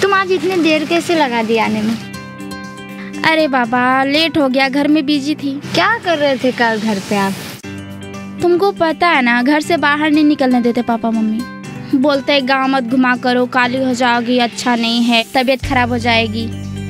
तुम आज इतनी देर कैसे लगा दी आने में अरे बाबा लेट हो गया घर में बिजी थी क्या कर रहे थे कल घर पे आप तुमको पता है ना घर से बाहर नहीं निकलने देते पापा मम्मी बोलते हैं गाँव मत घुमा करो काली हो जाओगी अच्छा नहीं है तबीयत खराब हो जाएगी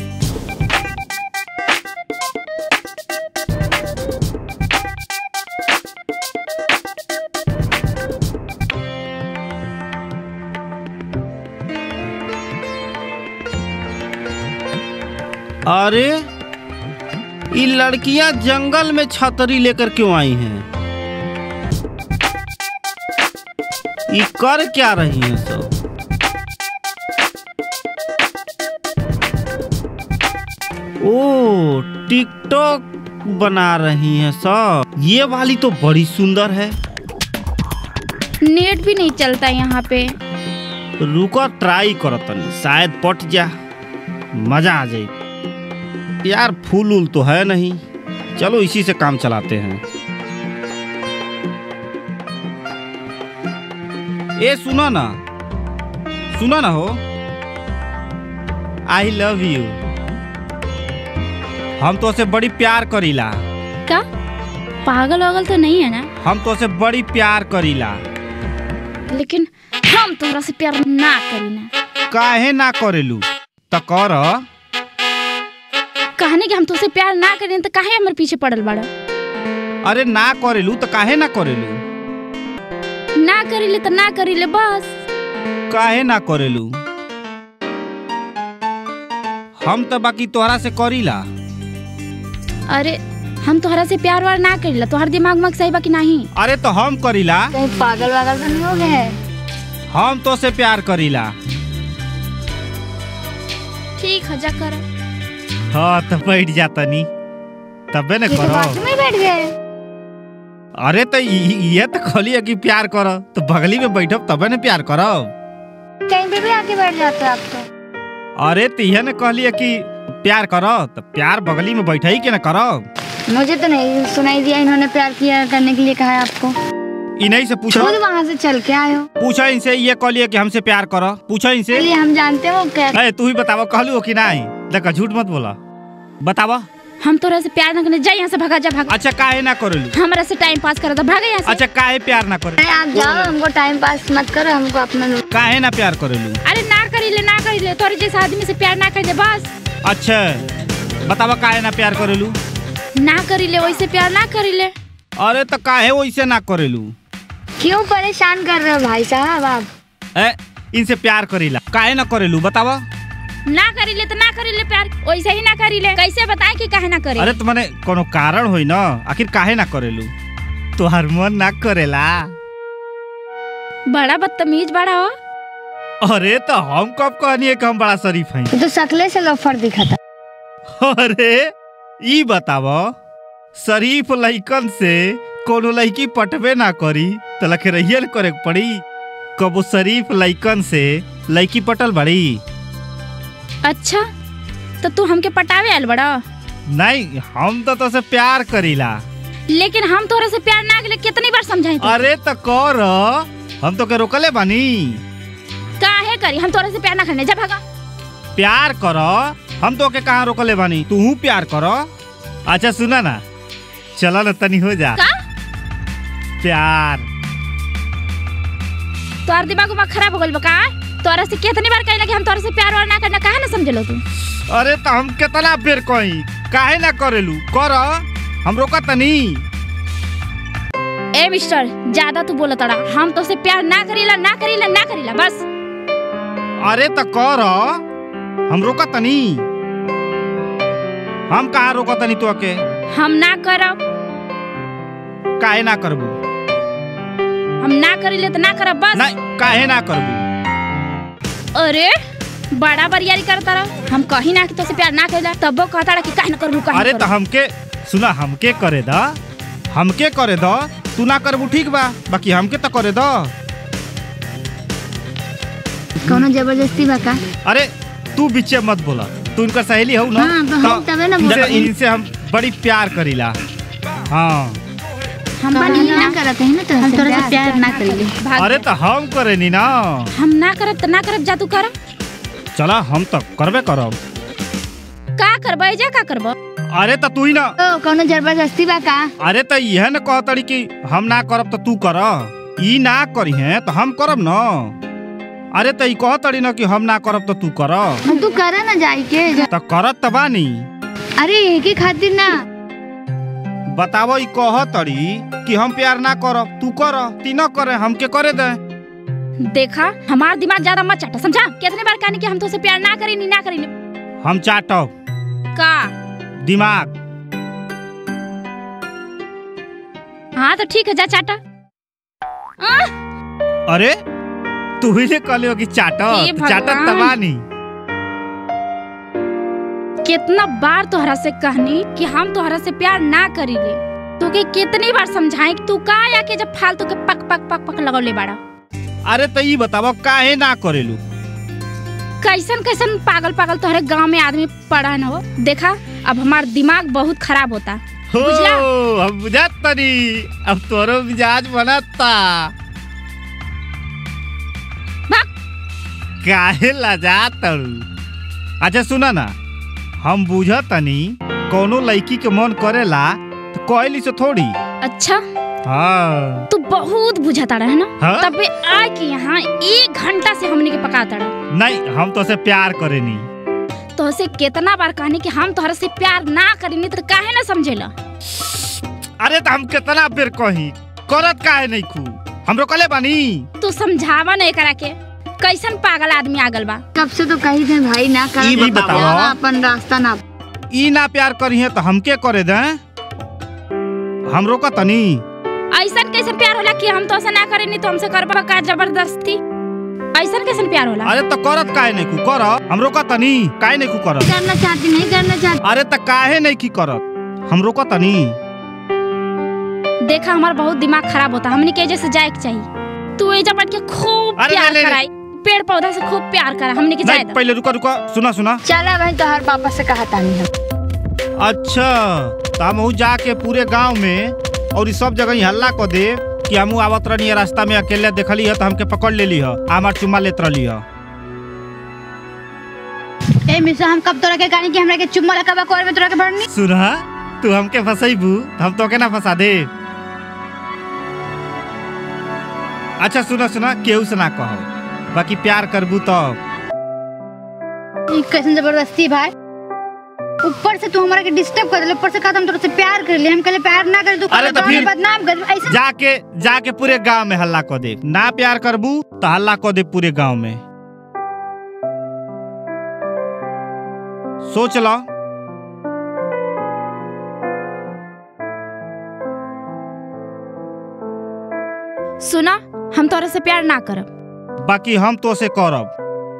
अरे ये लड़कियां जंगल में छतरी लेकर क्यों आई हैं ये कर क्या रही हैं सब ओ टिकटॉक बना रही हैं सब ये वाली तो बड़ी सुंदर है नेट भी नहीं चलता यहाँ पे रुको ट्राई करो तनी शायद पट जा मजा आ जाए यार फूल उल तो है नहीं चलो इसी से काम चलाते हैं ए सुनो ना सुनो ना हो आई लव यू हम तो से बड़ी प्यार करीला क्या पागल वागल तो नहीं है ना हम तो से बड़ी प्यार करीला लेकिन हम तोहरा से प्यार ना करी ना काहे ना करेलू त कर कहने कि हम तुझसे प्यार ना करें तो काहे हमारे पीछे पड़ल बाड़ा अरे ना करेलू त काहे ना करेलू ना करीले तो ना करीले बस काहे ना करेलू हम तो बाकी तोहरा से करीला अरे हम तोहरा से प्यार वार ना करीला तोहर दिमाग मग सही बा कि नहीं अरे तो हम करीला कहीं पागल वागल तो नहीं हो गए हम तो से प्यार करीला ठीक है जा कर हाँ तो बैठ जा तनी तबे न ये तो करो बाथरूम में बैठ गए अरे तो इ- ये तो कहली कि प्यार करो तो बगली में बैठब तबे न प्यार करब कहीं पे भी आके बैठ जाते हो आप तो अरे तो यह न कहली कि प्यार करो तो प्यार बगली में बैठे ही के न करब मुझे तो नहीं सुनाई दिया इन्होंने प्यार किया करने के लिए कहा है आपको इन्हीं से पूछो खुद वहाँ से चल के आए हो पूछो इनसे ये कहलिए कि हमसे प्यार करो पूछो इनसे इसलिए हम जानते हो क्या अरे तू ही बतावा कहलू हो कि नहीं देखा झूठ मत बोला बतावा हम तोहरा से प्यार ना करने जा यहाँ से भागा जा भागा अच्छा काहे ना करेलू हमारा से टाइम पास करा था भागा यहाँ से अच्छा काहे प्यार ना करे अरे आप जाओ हमको टाइम पास मत करो हमको अपना लो- काहे ना प्यार करेलू अरे ना करीले ना करीले तोहरे जैसे आदमी से प्यार ना कर दे बस अच्छा बतावा काहे ना प्यार करेलू ना करीले वैसे प्यार ना करीले अरे तो काहे वैसे ना करेलू क्यों परेशान कर रहे हो भाई साहब आप ए इनसे प्यार करीला काहे ना करेलू बतावा ना करीले तो ना करीले प्यार वैसे ही ना करीले कैसे बताए कि काहे ना करी अरे तो मने कोनो कारण होई ना आखिर काहे ना करेलू तोहर मन ना करेला बड़ा बदतमीज बड़ा हो अरे तो हम कब कहनी कि हम बड़ा शरीफ हैं ये तो शकले से लोफर दिखा था अरे ई बताव शरीफ लइकन से कोनो लड़की पटबे ना करी तो लखरहियल करे के पड़ी कबो शरीफ लइकन से लड़की पटल बड़ी अच्छा तो तू हमके पटावे आयल बड़ा नहीं हम तो तोसे प्यार करीला लेकिन हम तोरा से प्यार ना करें कितनी बार समझाए थे अरे तो कर हम तो के रोकले बानी काहे करी हम तोरा से प्यार ना करने जा भागा प्यार करो हम तो के कहाँ रोकले बानी तू प्यार करो अच्छा सुना ना चलो ना तनी हो जा का प्यार तोर दिमाग उमाग खराब हो गइल बा का तोरा से कितनी बार कहला कि हम तोरा से प्यार वार ना करना काहे ना समझलो तू अरे तो हम कितना बेर कही काहे ना करेलू कर हम रोका तनी ए मिस्टर ज्यादा तू बोला तड़ा हम तो से प्यार ना करीला ना करीला ना करीला बस अरे तो कर हम रोका तनी हम कहाँ रोका तनी तो के हम ना करब काहे ना करबू हम ना करीले तो ना करब बस नहीं काहे ना करबू अरे बड़ा बरियारी करता रहा हम कहीं ना कि तो से प्यार ना करीला तब वो कहता रहा कि काहे ना करबू काहे अरे ना तो करबू। हमके सुना हमके करे द हमके करे द तू ना करबू ठीक बा बाकी हमके तो करे द कोनो जबरदस्ती बा का अरे तू बीचे मत बोला तू इनकर सहेली हो ना हाँ, तो हम तबे ना देखो, बोली। इनसे हम बड़ी प्यार करीला हाँ हम कोनो बनी ना ना करत है ना तो हम तोरा से प्यार ना करेंगे भाग अरे तो हम करे नी ना हम ना करब तो ना करब जा तू कर चला हम तो करबे करब का करबे जा का करबो अरे तो तू ही ना ओ कौनो जबरदस्ती बा का अरे तो यह न कहतड़ी कि हम ना करब तो तू कर ई ना करी है तो हम करब न अरे तो ई कहतड़ी न कि हम ना करब तो तू कर हम तू करे ना जाई के तो करत त बानी अरे एके खातिर ना बतावो ई कहतड़ी कि हम प्यार ना करब तू कर ती न करे हमके करे दे देखा हमार दिमाग ज्यादा मत चाटा समझा कितने बार कहनी कि हम तो से प्यार ना करेनी ना करेनी हम चाटब का दिमाग हाँ तो ठीक है जा चाटा अरे तू ही ने कहलियो कि हे चाटत चाटत त भगवान। बानी कितना बार तोहरा से कहनी कि हम तोहरा से प्यार ना करीले तोके कितनी बार समझाए कि तू का आके जब फालतू के पक पक पक पक लगौले बाड़ा अरे तो ई बतावो काहे ना करेलू कैसन कैसन पागल पागल तोहरे गांव में आदमी पड़न हो देखा अब हमार दिमाग बहुत खराब होता हो बुझला? हम बुझत तनी अब तोरो मिजाज बनता भाग। काहे लजात तड़ू अच्छा सुना ना हम बुझत तनी कोनो लड़की के मन करेला तो कहली से थोड़ी अच्छा हाँ तू बहुत बुझाता रहे ना हाँ? तबे आ के यहाँ एक घंटा से हमने के पकाता रहा नहीं हम तो से प्यार करेनी तो से कितना बार कहनी कि हम तोहरा से प्यार ना करेनी तो काहे ना समझेला अरे तो हम कितना बेर कही करत काहे नहीं खू हम रोकले बानी तू समझावा नहीं करा के कैसन पागल आदमी आगल बा कब से तो कही थे भाई ना कर ई बताओ। अपन रास्ता ना ई ना प्यार करी है तो हमके करे दे हम रोका तनी ऐसन कैसन प्यार होला कि हम तो से ना करेनी तो हमसे करबा का जबरदस्ती ऐसन कैसन प्यार होला अरे तो करत काहे नहीं खू कर हम रोका तनी काहे नहीं खू करत करना चाहती नहीं करना चाहती अरे तो काहे नहीं की करत हम रोका तनी देखा हमारा बहुत दिमाग खराब होता हमने के जैसे जाए के चाहिए तू एजा बैठ के खूब अरे प्यार ले, ले, ले। कराई पेड़ पौधा से खूब प्यार करा हमने के जाए नहीं पहले रुका रुका सुना सुना चला भाई तो हर पापा से कहा था नहीं अच्छा तो हम ऊ जाके पूरे गांव में और ई सब जगह ही हल्ला कर दे कि हम आवत रहनी रास्ता में अकेले देखली है तो हमके पकड़ लेली है हमार चुम्मा लेत रहली है ए मिसा हम कब तोरा के गाड़ी के हमरा के चुम्मा लगा कोर में तोरा के भरनी सुना तू हमके फंसैबू हम तो के ना फंसा दे अच्छा सुना सुना केहू से ना कहो बाकी प्यार करबू तो ई कैसन जबरदस्ती भाई ऊपर से तू हमारा के डिस्टर्ब कर दे ऊपर से कहा हम तोरा से प्यार कर ले हम कहले प्यार ना करे तू अरे तो तोरा के फिर- बदनाम कर ऐसे जाके जाके पूरे गांव में हल्ला कर दे ना प्यार करबू तो हल्ला कर दे पूरे गांव में सोच लो सुना हम तोरा से प्यार ना करब बाकी हम तो से करब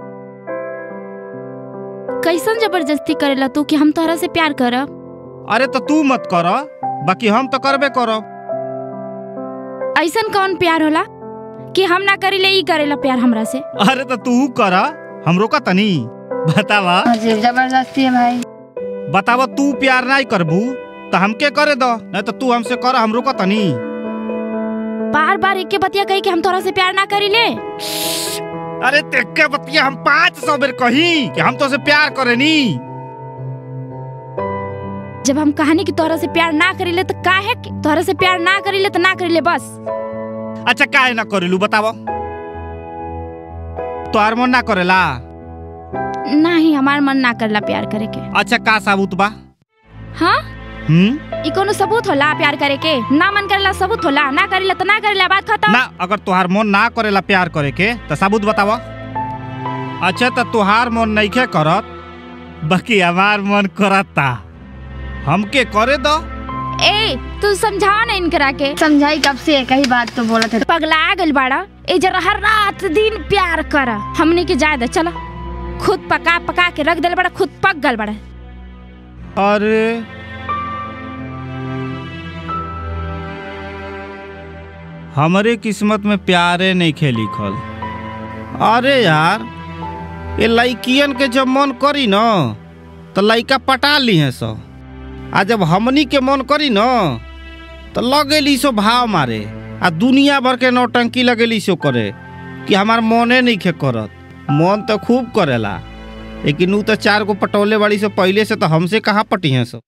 कैसन जबरदस्ती करेला तू कि हम तोहरा से प्यार करब अरे तो तू मत कर बाकी हम तो करबे करब ऐसन कौन प्यार होला कि हम ना करेले ई करेला प्यार हमरा से अरे तो तू कर हम रोका तनी बतावा अजीब जबरदस्ती है भाई बतावा तू प्यार नहीं करबू तो हमके करे दो नहीं तो तू हमसे कर हम रोका तनी बार बार एक के बतिया कही कि हम तोरा से प्यार ना करीले अरे तेके बतिया हम पाँच सौ बेर कही कि हम तो से प्यार करेनी जब हम कहानी कि तोरा से प्यार ना करीले तो काहे के तोरा से प्यार ना करीले तो ना करीले बस अच्छा काहे ना करेलू बतावा तोहार मन ना करेला नहीं हमार मन ना करला प्यार करे के अच्छा का साबुत बा हाँ हम्म ई कोनो सबूत होला प्यार करे के ना मन करेला सबूत होला ना करेला तो ना करेला बात खत्म ना अगर तोहार मन ना करेला प्यार करे के तो साबुत बतावा अच्छा तो तोहार मन नइखे करत बाकी हमार मन करता हमके करे दो ए तू समझाओ ना इनकरा के समझाई कब से एक ही बात तो बोला था पगला गल बाड़ा ए जरा हर रात दिन प्यार कर हमने के जाए दे चला खुद पका पका के रख दिल बड़ा खुद पक गल बड़ा अरे हमरे किस्मत में प्यारे नहीं खे लिखल अरे यार ये लड़कियन के जब मन करी न तो लड़का पटा ली है सो आ जब हमनी के मन करी न तो लगेली सो भाव मारे आ दुनिया भर के नौटंकी लगेली सो करे कि हमार मने नहीं खे करत मन तो खूब करेला लेकिन ऊ तो चार गो पटौले बाड़ी से पहले से तो हमसे कहाँ पटी हैं सो